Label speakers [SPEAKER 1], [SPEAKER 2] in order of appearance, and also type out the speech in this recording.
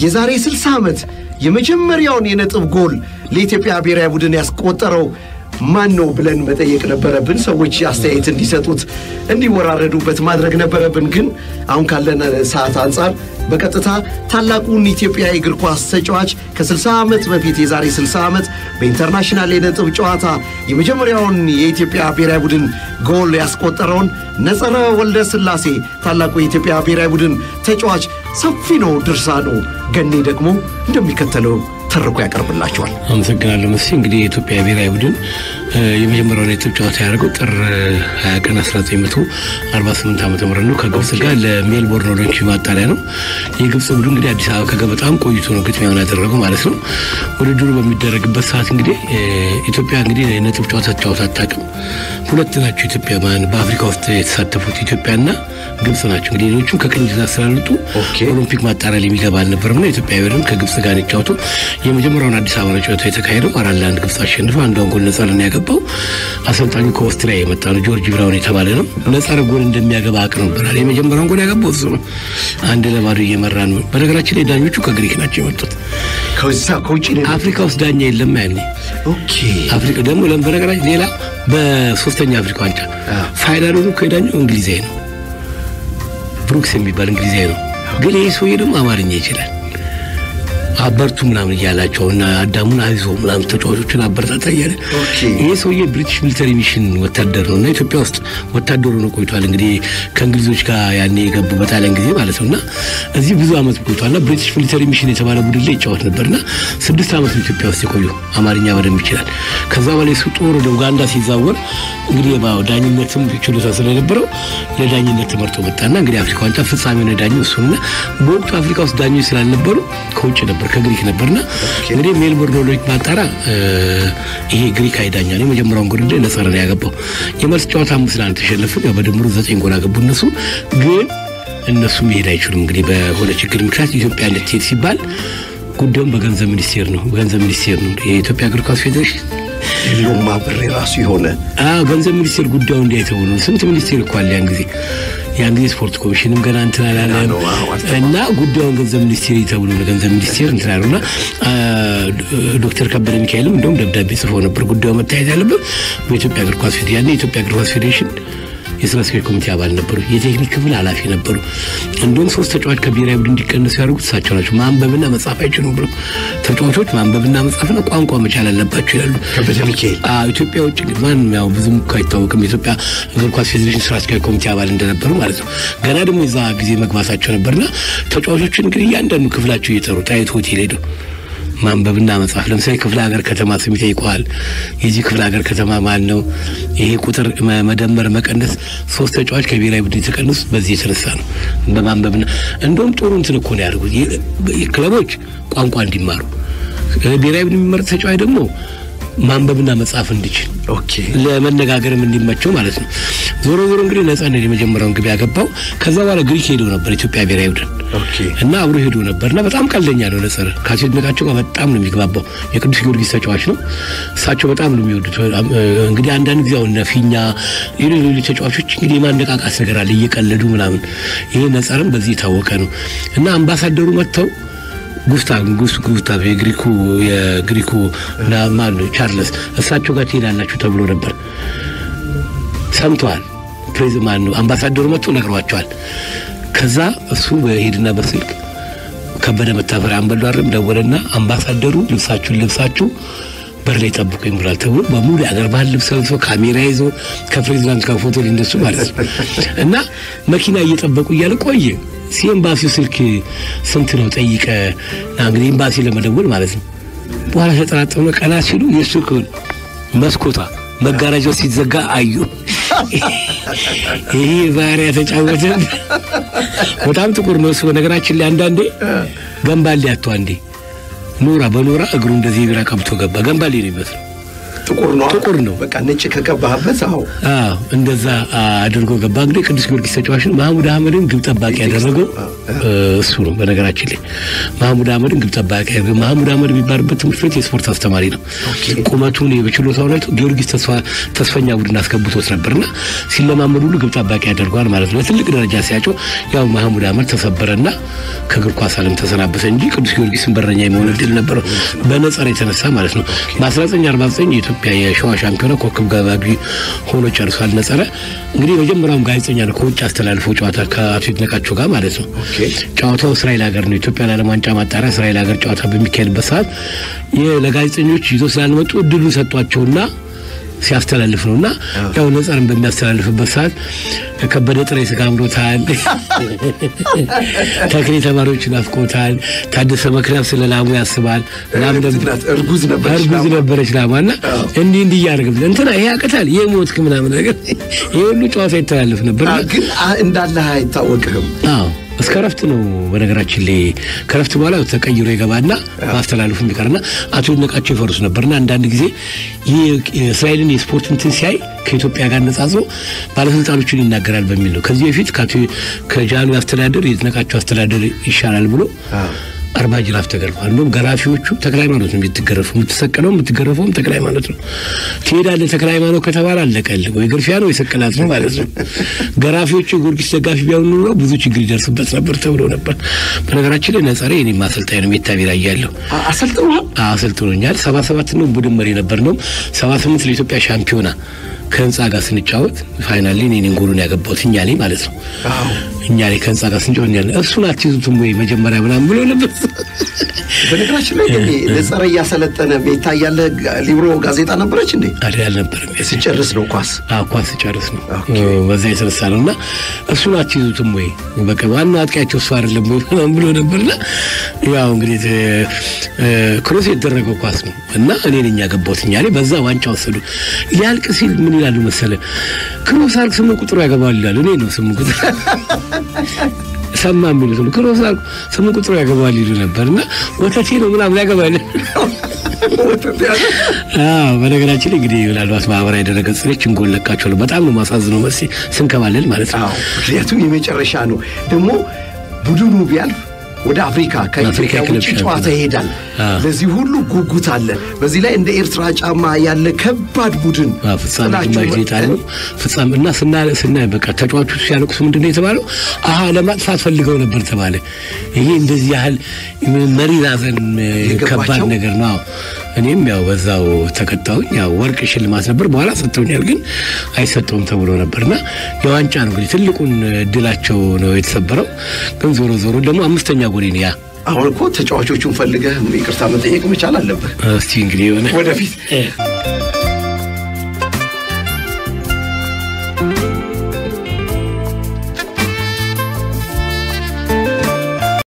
[SPEAKER 1] የዛሬ 60 ዓመት የመጀመሪያውን የነጥብ ጎል ለኢትዮጵያ ብሔራዊ ቡድን ያስቆጠረው ማን ነው ብለን መጠየቅ ነበረብን። ሰዎች አስተያየት እንዲሰጡት እንዲወራረዱበት ማድረግ ነበረብን። ግን አሁን ካለን ሰዓት አንጻር በቀጥታ ታላቁን ኢትዮጵያ እግር ኳስ ተጫዋች ከ60 ዓመት በፊት የዛሬ 60 ዓመት በኢንተርናሽናል የነጥብ ጨዋታ የመጀመሪያውን የኢትዮጵያ ብሔራዊ ቡድን ጎል ያስቆጠረውን ነጸረ ወልደ ሥላሴ ታላቁ የኢትዮጵያ ብሔራዊ ቡድን ተጫዋች ሰፊ ነው ድርሳኑ። ገኔ ደግሞ እንደሚከተለው ተርኮ ያቀርብላቸዋል።
[SPEAKER 2] አመሰግናለሁ መስ እንግዲህ የኢትዮጵያ ብሔራዊ ቡድን የመጀመሪያውን የነጥብ ጨዋታ ያደረገው ጥር 20 ቀን 1948 ዓ ም ነው ከግብፅ ጋር ለሜልቦርን ኦሎምፒክ ማጣሪያ ነው። የግብፅ ቡድን እንግዲህ አዲስ አበባ ከገባ በጣም ቆይቶ ነው ግጥሚያውን ያደረገው ማለት ነው። ውድድሩ በሚደረግበት ሰዓት እንግዲህ ኢትዮጵያ እንግዲህ የነጥብ ጨዋታ ተጫወታ አታውቅም። ሁለት ናቸው ኢትዮጵያ በአፍሪካ ውስጥ የተሳተፉት ኢትዮጵያና ግብፅ ናቸው። እንግዲህ ሌሎቹም ከቅኝ ግዛት ስላልወጡ ኦሎምፒክ ማጣሪያ ላይ የሚገባ አልነበረም እና ኢትዮጵያ ብሔርም ከግብፅ ጋር የተጫወቱ የመጀመሪያውን አዲስ አበባ ነው ጨዋታ የተካሄደው። አራት ለአንድ ግብፅ አሸንፈ አንዷን ጎል ነጻ ነው ያገባው። አሰልጣኙ ከኦስትሪያ የመጣ ነው ጆርጅ ብራውን የተባለ ነው። ነጻ ጎል እንደሚያገባ አቅ ነበራል። የመጀመሪያውን ጎል ያገባው እሱ ነው። አንድ ለባዶ እየመራ ነው። በነገራችን ላይ ዳኞቹ ከግሪክ ናቸው የመጡት።
[SPEAKER 1] ከዛ ከውጭ
[SPEAKER 2] አፍሪካ ውስጥ ዳኛ የለም ያኔ
[SPEAKER 1] ኦኬ
[SPEAKER 2] አፍሪካ ደግሞ በነገራችን ሌላ በሶስተኛ አፍሪካ ዋንጫ ፋይናል ሆኖ ከዳኛው እንግሊዛዊ ነው ብሩክስ የሚባል እንግሊዛዊ ነው። ግን ይህ ሰውዬ ደግሞ አማርኛ ይችላል። አበርቱ ምናምን እያላቸው እና አዳሙን አይዞ ምናምን ተጫዋቾችን አበረታታ እያለ ይህ ሰውዬ ብሪቲሽ ሚሊተሪ ሚሽን ወታደር ነው እና ኢትዮጵያ ውስጥ ወታደሩ ነው ቆይቷል። እንግዲህ ከእንግሊዞች ጋር ያኔ የገቡ በጣሊያን ጊዜ ማለት ነው እና እዚህ ብዙ ዓመት ቆይቷል እና ብሪቲሽ ሚሊተሪ ሚሽን የተባለ ቡድን ላይ ይጫወት ነበር እና ስድስት ዓመት ነው ኢትዮጵያ ውስጥ የቆዩ አማርኛ በደንብ ይችላል። ከዛ በላይ እሱ ጦር ወደ ኡጋንዳ ሲዛወር እንግዲህ ዳኝነትም ችሎታ ስለነበረው ለዳኝነት ተመርጦ መጣና እንግዲህ አፍሪካ ዋንጫ ፍጻሜ ነው ዳኝ እሱና በወቅቱ አፍሪካ ውስጥ ዳኞች ስላልነበሩ ከውጭ ነበር ከግሪክ ነበርና እንግዲህ ሜልቦርን ኦሎምፒክ ማጣሪያ ይሄ ግሪክ አይዳኛ ነው የመጀመሪያውን ጎል እንደ ነጸረ ነው ያገባው። የመልስ ጨዋታ አምስት ለአንድ ተሸነፉ። ያው በድምሩ ዘጠኝ ጎል አገቡ እነሱ ግን እነሱ መሄድ አይችሉም። እንግዲህ በሆነ ችግር ምክንያት ኢትዮጵያ እንድትሄድ ሲባል ጉዳዩም በገንዘብ ሚኒስቴር ነው በገንዘብ ሚኒስቴር ነው የኢትዮጵያ እግር ኳስ ፌዴሬሽን
[SPEAKER 1] ሎማ ብሬ ራሱ የሆነ
[SPEAKER 2] ገንዘብ ሚኒስቴር ጉዳዩ እንዲያይተው ነው። ስንት ሚኒስቴር እኮ አለ ያን ጊዜ ያን ጊዜ ስፖርት ኮሚሽንም ገና እንትን አላለም እና ጉዳዩን ገንዘብ ሚኒስቴር ተብሎ ነው ገንዘብ ሚኒስቴር እንትን አለው እና ዶክተር ከበደ ሚካኤልም እንደውም ደብዳቤ ጽፎ ነበር ጉዳዩ መታየት ያለበት በኢትዮጵያ እግር ኳስ ፌዴሬሽን ያኔ የኢትዮጵያ እግር ኳስ ፌዴሬሽን የስራ አስኪያጅ ኮሚቴ አባል ነበሩ። የቴክኒክ ክፍል ኃላፊ ነበሩ። እንዲሁም ሶስት ተጫዋች ከብሔራዊ ቡድን እንዲቀነሱ ያደርጉት እሳቸው ናቸው። ማንበብና መጻፍ አይችሉም ብሎ ተጫዋቾች ማንበብና መጻፍና ቋንቋ መቻል አለባቸው ይላሉ።
[SPEAKER 1] ከበደ ሚካኤል
[SPEAKER 2] ኢትዮጵያ ውጭ ማንም ያው ብዙም እኮ አይታወቅም። የኢትዮጵያ እግር ኳስ ፌዴሬሽን ስራ አስኪያጅ ኮሚቴ አባል እንደነበሩ ማለት ነው። ገና ደግሞ የዛ ጊዜ መግባታቸው ነበርና ተጫዋቾችን እንግዲህ እያንዳንዱ ክፍላቸው እየጠሩ ጣይቱ ሆቴል ሄደው ማንበብና መጻፍ ለምሳሌ ክፍለ ሀገር ከተማ ስም ይጠይቀዋል። የዚህ ክፍለ ሀገር ከተማ ማን ነው? ይሄ ቁጥር መደመር፣ መቀነስ ሶስት ተጫዋች ከብሔራዊ ቡድን የተቀነሱት በዚህ የተነሳ ነው። በማንበብና እንደውም ጥሩ እንትን እኮ ነው ያደርጉት ክለቦች ቋንቋ እንዲማሩ፣ ብሔራዊ ቡድን የሚመረጥ ተጫዋች ደግሞ ማንበብና መጻፍ እንዲችል
[SPEAKER 1] ኦኬ
[SPEAKER 2] ለመነጋገርም እንዲመቸው ማለት ነው። ዞሮ ዞሮ እንግዲህ ነጻነት የመጀመሪያውን ግብ ያገባው ከዛ በኋላ ግሪክ ሄዶ ነበር ኢትዮጵያ ብሔራዊ ቡድን
[SPEAKER 1] ኦኬ
[SPEAKER 2] እና አብሮ ሄዶ ነበር እና በጣም ቀልደኛ ነው ነጸረ ከአስደነቃቸው ጋር በጣም ነው የሚግባባው። የቅዱስ ጊዮርጊስ ተጫዋች ነው። እሳቸው በጣም ነው የሚወዱት። እንግዲህ አንዳንድ ጊዜ አሁን ፊኛ ሌሎች ሌሎች ተጫዋቾች እንግዲህ የማነቃቃት ነገር አለ እየቀለዱ ምናምን። ይሄ ነጸርም በዚህ የታወቀ ነው እና አምባሳደሩ መጥተው ጉስታቭ ጉስታቭ የግሪኩ የግሪኩ ማን ነው ቻርለስ እሳቸው ጋር ትሄዳላችሁ ተብሎ ነበር። ሰምተዋል። ፕሬዝ ማን ነው አምባሳደሩ መጥቶ ነግሯቸዋል። ከዛ እሱ በሄድና በስልክ ከበደ መታፈሪያ አንበሉ አይደለም ደወለና አምባሳደሩ ልብሳችሁን ልብሳችሁ በር ላይ ጠብቁኝ ብሏል ተብሎ በሙሉ የአገር ባህል ልብስ ለብሶ ካሜራ ይዞ ከፕሬዚዳንት ጋር ፎቶ ሊነሱ ማለት ነው እና መኪና እየጠበቁ እያለ ቆየ። ሲኤምባሲው ስልክ ስንት ነው ጠይቀ እንግዲህ ኤምባሲ ለመደወል ማለት ነው። በኋላ ተጠራጠሩ። ቀና ሲሉ የእሱ መስኮቷ መጋረጃው ሲዘጋ አዩ። ይሄ ባህሪያ ተጫወተ። በጣም ጥቁር ነው እሱ። በነገራችን ላይ አንዳንዴ ገንባሌ አቶ አንዴ ኖራ በኖራ እግሩ እንደዚህ ቢራ ቀብቶ ገባ። ገንባሌ ነው ይመስለው
[SPEAKER 1] ጥቁር ነው
[SPEAKER 2] ጥቁር ነው።
[SPEAKER 1] በቃ ነጭ ከቀባህበት አዎ
[SPEAKER 2] አዎ እንደዛ አድርጎ ገባ። እንግዲህ ቅዱስ ጊዮርጊስ ተጫዋችን ማህሙድ አህመድን ግብ ጠባቂ ያደረገው እ፣ እሱ ነው። በነገራችን ላይ ማህሙድ አህመድን ግብ ጠባቂ ያደረገው ማህሙድ አህመድ የሚባልበት ትምህርት ቤት የስፖርት አስተማሪ ነው።
[SPEAKER 1] ኦኬ።
[SPEAKER 2] ቁመቱን በችሎታው አይቶ ጊዮርጊስ ተስፋ ተስፈኛ ቡድን አስገብቶት ነበርና ሲለማመድ ሁሉ ግብ ጠባቂ ያደርገዋል ማለት ነው። ለትልቅ ደረጃ ሲያጨው ያው ማህሙድ አህመድ ተሰበረና ከእግር ኳስ ዓለም ተሰናበተ እንጂ ቅዱስ ጊዮርጊስን በረኛ የመሆን እድል ነበረው በነጸር የተነሳ ማለት ነው። በ1949 የኢትዮጵያ የሸዋ ሻምፒዮና ኮከብ ገባጊ ሆኖ ጨርሷል። ነጸረ እንግዲህ መጀመሪያውም ጋዜጠኛ ነው ከውጭ አስተላልፎ ጨዋታ ከአቶ ይድነቃቸው ጋር ማለት ነው።
[SPEAKER 1] ኦኬ።
[SPEAKER 2] ጨዋታው እስራኤል ሀገር ነው። ኢትዮጵያ ለዓለም ዋንጫ ማጣሪያ እስራኤል ሀገር ጨዋታ በሚካሄድበት ሰዓት ይህ ለጋዜጠኞች ይዞ ስላልመጡ እድሉን ሰጧቸውና ሲያስተላልፍ ነው እና ያው ነጸርን በሚያስተላልፍበት ሰዓት ከበደ ጥሬ ስጋ አምሮታል፣ ተክሌ ተማሪዎች ናፍቆታል፣ ታደሰ መክናፍ ስለ ላሙ ያስባል ላም ነበር
[SPEAKER 1] እናት እርጉዝ ነበረች
[SPEAKER 2] እርጉዝ
[SPEAKER 1] ላሟ።
[SPEAKER 2] ነበረች ላማ እና እንዲህ እንዲህ እያደረግም እንትና ይሄ ያቅታል ይሄ ሞትክ ምናምን ነገር ይሄ ሁሉ ጨዋታ ይተላለፍ ነበር።
[SPEAKER 1] አ፣ ግን አ- እንዳለህ አይታወቅህም
[SPEAKER 2] አዎ እስከ ረፍት ነው። በነገራችን ላይ ከረፍት በኋላ ተቀይሮ ይገባና ማስተላለፉ የሚቀርና አቶ ይድነቃቸው ይፈርሱ ነበርና አንዳንድ ጊዜ ይህ የእስራኤልን የስፖርት እንትን ሲያይ ከኢትዮጵያ ጋር ነጻጽሮ ባለስልጣኖችን ይናገራል በሚል ነው። ከዚህ በፊት ከአቶ- ከጃኑ አስተዳደር የይድነቃቸው አስተዳደር ይሻላል ብሎ
[SPEAKER 1] አዎ።
[SPEAKER 2] አርባ ጅራፍ ተገርፏል። እንደውም ገራፊዎቹ ተክለ ሃይማኖት ነው የምትገረፉ የምትሰቀለው የምትገረፈውም ተክለ ሃይማኖት ነው። ትሄዳለህ ተክለ ሃይማኖት ከተባለ አለቀልህ። ወይ ግርፊያ ነው ወይ ስቅላት ነው ማለት ነው። ገራፊዎቹ የጊዮርጊስ ደጋፊ ቢሆኑ ኑሮ ብዙ ችግር ይደርስበት ነበር ተብሎ ነበር። በነገራችን ላይ ነጸሬ እኔም አሰልጣኝ ነው ሜታ ቢራ እያለሁ
[SPEAKER 1] አ- አሰልጥነዋል
[SPEAKER 2] አሰልጥኖኛል። ሰባ ሰባት ነው ቡድን መሪ ነበር ነው ሰባ ስምንት ለኢትዮጵያ ሻምፒዮና ከህንፃ ጋር ስንጫወት ፋይናል ላይ እኔን ጎሉን ያገባሁት እኛ ላይ ማለት ነው።
[SPEAKER 1] አዎ
[SPEAKER 2] እኛ ላይ ከህንፃ ጋር ስንጫወት እኛ ላይ እሱን አትይዙትም ወይ መጀመሪያ ምናምን ብሎ ነበር።
[SPEAKER 1] በነገራችን ላይ ግን ነጸረ እያሰለጠነ ቤታ እያለ ጋ- ሊብሮ ጋዜጣ ነበረች እንዴ
[SPEAKER 2] አዲ አልነበረም
[SPEAKER 1] ሲጨርስ ነው ኳስ
[SPEAKER 2] ኳስ ሲጨርስ ነው
[SPEAKER 1] ኦኬ።
[SPEAKER 2] በዛ የተነሳ ነው እና እሱን አትይዙትም ወይ በቃ ዋናው አጥቂያቸው እሱ አይደለም ወይ ምናምን ብሎ ነበርና ያው እንግዲህ ተ- እ፣ ክሮስ የተደረገው ኳስ ነው እና እኔ ነኝ ያገባሁት እኛ ላይ በዛ ዋንጫ ወሰዱ ሊያልቅ ሲል ምን ይላሉ መሰለ ክሮስ አልክ ስምንት ቁጥሩ ያገባል ይላሉ እኔ ነው ስምንት ቁጥር ሰማ የሚሉት ነው ክሮስ አልክ ስምንት ቁጥሩ ያገባል ይሉ ነበር እና ወተቴ ነው ምናምን ያገባል አዎ በነገራችን ላይ እንግዲህ ምናልባት ማህበራዊ ድረገጽ ላይ ችንጎል ለቃቸዋለሁ። በጣም ነው ማሳዝነው መሲ ስንከባለል ማለት ነው።
[SPEAKER 1] አዎ ምክንያቱም የመጨረሻ ነው ደግሞ ቡድኑ ቢያልፍ ወደ አፍሪካ ከኢትዮጵያ
[SPEAKER 2] አፍሪካ ክለብ
[SPEAKER 1] ውጭ ጨዋታ
[SPEAKER 2] ሻምፒዮና።
[SPEAKER 1] ይሄዳል
[SPEAKER 2] አዎ።
[SPEAKER 1] ለዚህ ሁሉ ጉጉት አለ በዚህ ላይ እንደ ኤርትራ ጫማ ያለ ከባድ ቡድን
[SPEAKER 2] አዎ፣ ፍጻሜ
[SPEAKER 1] ጥላችሁ
[SPEAKER 2] ግማሽ ቤት አለው ፍጻሜ እና ስና ስናይ በቃ ተጫዋቾቹ ሲያለቅሱ ምንድን ነው የተባለው? አሀ ለማጥፋት ፈልገው ነበር ተባለ። ይሄ እንደዚህ ያህል መሪር ሐዘን
[SPEAKER 1] የገባቸው?
[SPEAKER 2] ከባድ ነገር ነው። አዎ። እኔም ያው በዛው ተቀጣሁኝ። ያው ወርቅ ሽልማት ነበር በኋላ ሰጥተውኛል፣ ግን አይሰጠውም ተብሎ ነበርና የዋንጫ ነው እንግዲህ ትልቁን እድላቸው ነው የተሰበረው። ግን ዞሮ ዞሮ ደግሞ አምስተኛ ጎሌ ነው ያ
[SPEAKER 1] አሁን እኮ ተጫዋቾቹን ፈልገህ ይቅርታ መጠየቅ መቻል አለብህ
[SPEAKER 2] እስቲ እንግዲህ የሆነ
[SPEAKER 1] ወደፊት
[SPEAKER 2] እ